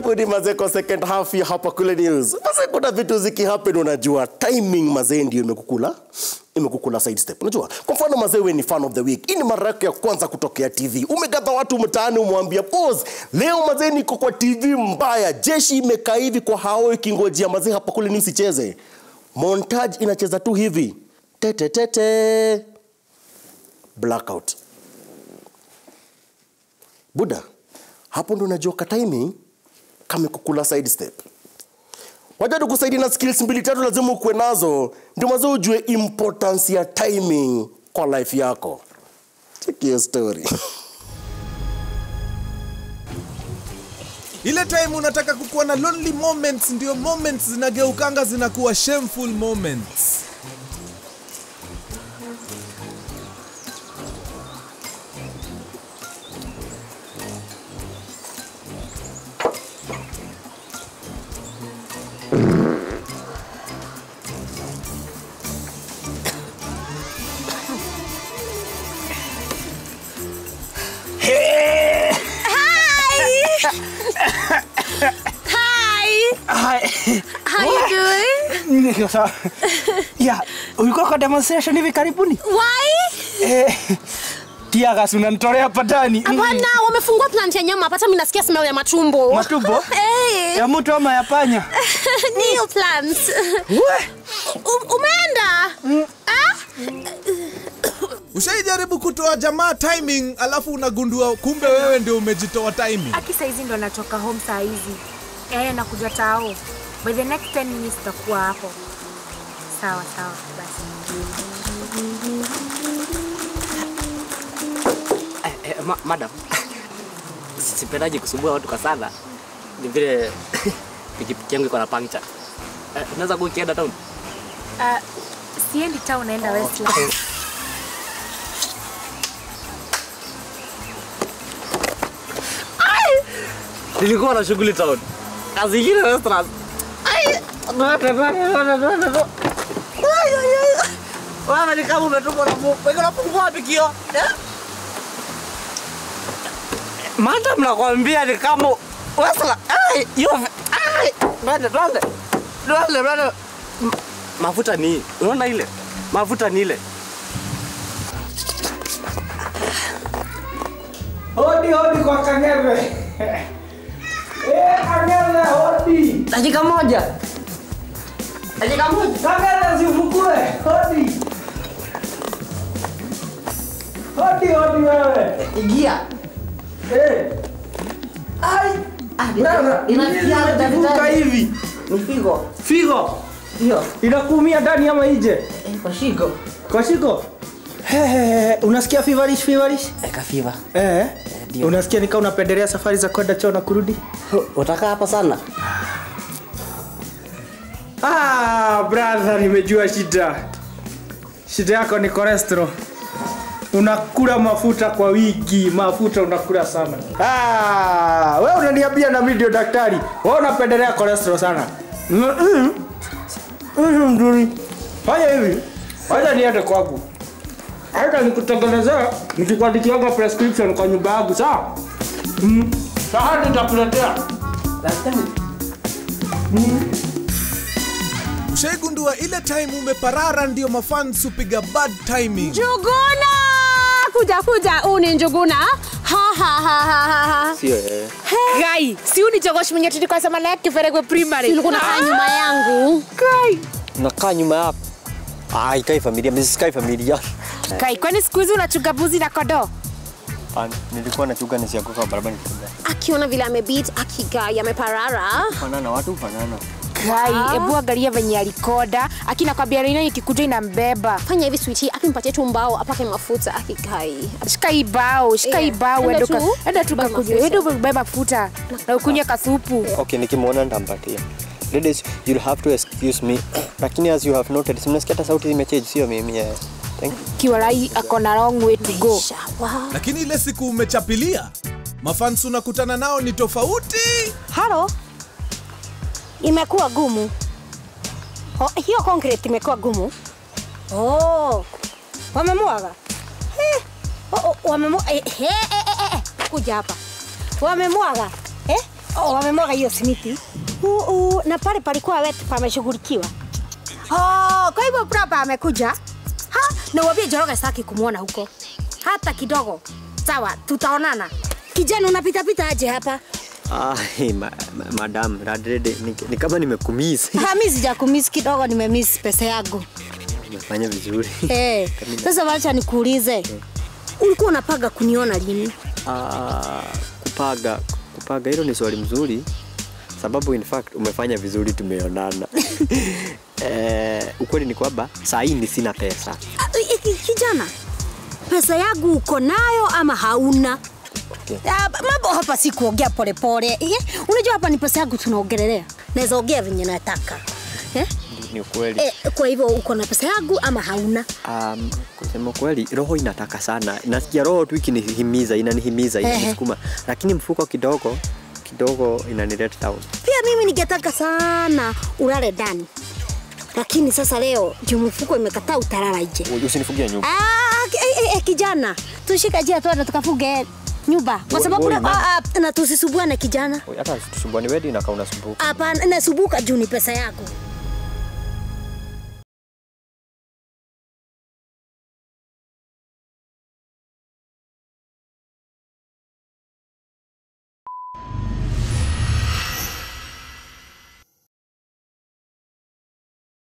karibuni mazee kwa second half ya hapa kule news mazee kuna vitu zikihappen unajua timing mazee ndio imekukula imekukula side step unajua kwa mfano mazee we ni fan of the week hii ni mara yako ya kwanza kutokea tv umegadha watu mtaani umwambia pause leo mazee niko kwa tv mbaya jeshi imekaa hivi kwa hao ikingojea mazee hapa kule news icheze montage inacheza tu hivi tetetete blackout buda hapo ndo unajua ka timing kamekukula side step waja tukusaidia na skills mbili tatu lazima ukuwe nazo ndio mazo ujue importance ya timing kwa life yako check hiyo story ile time unataka kukuwa na lonely moments ndio moments zinageukanga zinakuwa shameful moments Hi. Hi. How you doing? Niko sawa. Ya, ulikuwa kwa demonstration hivi karibuni? Why? Eh, tiagas unanitolea patani. Hapana, wamefungua plant ya nyama. Hata mimi nasikia smell ya matumbo. Matumbo? Eh. Ya mtu ama ya panya? New plant. We, U- umeenda? Ah? ushaijaribu kutoa jamaa timing alafu unagundua kumbe wewe ndio umejitoa timing aki saizi ndo natoka home saa hizi eh, nakuja tao by the next 10 minutes takuwa hapo sawa sawa basi Eh, eh, ma madam sipendaji kusumbua watu kwa sana ni vile pikipiki yangu iko na puncture eh, unaweza kuwa ukienda town uh, siendi town naenda Westlands. nilikuwa na shughuli town kazi ingine restaurant Ai, wewe ni kama umetumwa na Mungu wewe unapungua wapi kio eh? madam nakwambia ni kama wesla ai yo ai bade bade bade bade M- mafuta ni hii. unaona ile mafuta ni ile hodi hodi kwa Kang'ethe. Eh, Kang'ethe hodi. dakika moja dakika moja Kang'ethe sifukue. Hodi. Hodi hodi wewe. ingia Eh. Ai. Wewe, inafikia hapo imejivuka daktari. hivi. ni figo Figo. hiyo Inakuumia ndani ama nje? eh, kwa shigo Kwa shiko? Hehehe, unasikia feverish feverish? kafiva Eh. ndio. Unasikia nika unapendelea safari za kwenda choo na kurudi? utakaa hapa sana Ah, brother, nimejua shida. Shida yako ni cholesterol. Unakula mafuta kwa wiki, mafuta unakula sana. Ah, wewe unaniambia na mimi ndio daktari. Wewe unapendelea cholesterol sana. Mm, mm. Mm, mzuri. Fanya hivi. Wacha niende kwangu. Hata nikutengenezea nikikuandikiaga prescription kwa nyumba yangu, sawa? Mm. Sasa nitakuletea. daktari ushaigundua ile time umeparara ndio mafans hupiga bad timing Njuguna! Kuja kuja, huu ni Njuguna. Ha ha ha ha ha. ha. sio eh. gai si unijogoshi mwenye tulikuwa sema naye kiferegwe primary Ulikuwa unakaa nyuma yangu. gai unakaa nyuma yako ah, ikai familia mimi sikai familia gai kwani siku hizi unachunga buzi na kodoo Ah, nilikuwa nachuga nisianguka kwa barabara nikitembea Akiona vile amebeat, akigai, ameparara. fanana watu fanana gai hebu angalia venye alikoda akina kwambia reina ikikuja inambeba Fanya hivi sweetie, akimpatie tu mbao apake mafuta akigai. shika hii bao shika hii Yeah. bao Enda enda tu, uka- enda tu buy kakunywe mafuta. enda ubebe mafuta na ukunywe kasupu okay nikimwona nitampatia ladies you'll have to excuse me lakini as you have noted simnasikia hata sauti zimechange sio mimi eh. thank you kiwarai ako na long way to go Isha, wow. lakini ile siku umechapilia mafans unakutana nao ni tofauti halo imekuwa gumu oh, hiyo concrete imekuwa gumu oh, wamemwaga Eh, oh, oh, wamemwa- eh, eh, eh, eh, eh, kuja hapa wamemwaga eh? Oh, wamemwaga hiyo simiti. Uh, uh, na pale palikuwa wetu pameshughulikiwa. Oh, kwa hivyo Prapa amekuja. Ha, na uambie Njoroge sitaki kumwona huko. Hata kidogo. Sawa, tutaonana. Kijana unapita pita aje hapa? Ai, ma, ma, madam Radrede, ni, ni kama nimekumiss. Ha, mimi sijakumiss kidogo, nimemiss pesa yangu. Umefanya vizuri. Eh, sasa wacha nikuulize. Ulikuwa unapaga kuniona lini? Ah, kupaga kupaga, hilo ni swali mzuri sababu in fact umefanya vizuri, tumeonana. eh, ukweli ni kwamba saa hii ni sina pesa. Ah, i- i- Kijana, pesa yangu uko nayo ama hauna? Ah, mambo hapa si kuongea polepole. Eh, Unajua hapa ni pesa yangu tunaongelelea. Naweza ongea venye nataka. Eh? Ni ukweli. Eh, kwa hivyo uko na pesa yangu ama hauna? Um, kusema kweli roho inataka sana, nasikia roho tu ikinihimiza, inanihimiza, Ehe. inanisukuma, lakini mfuko kidogo kidogo inanileta down. Pia mimi ningetaka sana ulale ndani, lakini sasa leo juu mfuko imekataa utalala nje. Usinifugie nyumba. Ah, ki- eh, eh, eh, kijana, tushike njia tuende tukafuge nyumba kwa Wo- sababu woi, na- mama. ah, ah, na tusisubuane kijana. Hata tusumbuani wedi na kaunasumbuka. Hapana, nasubuka juu ni pesa yako.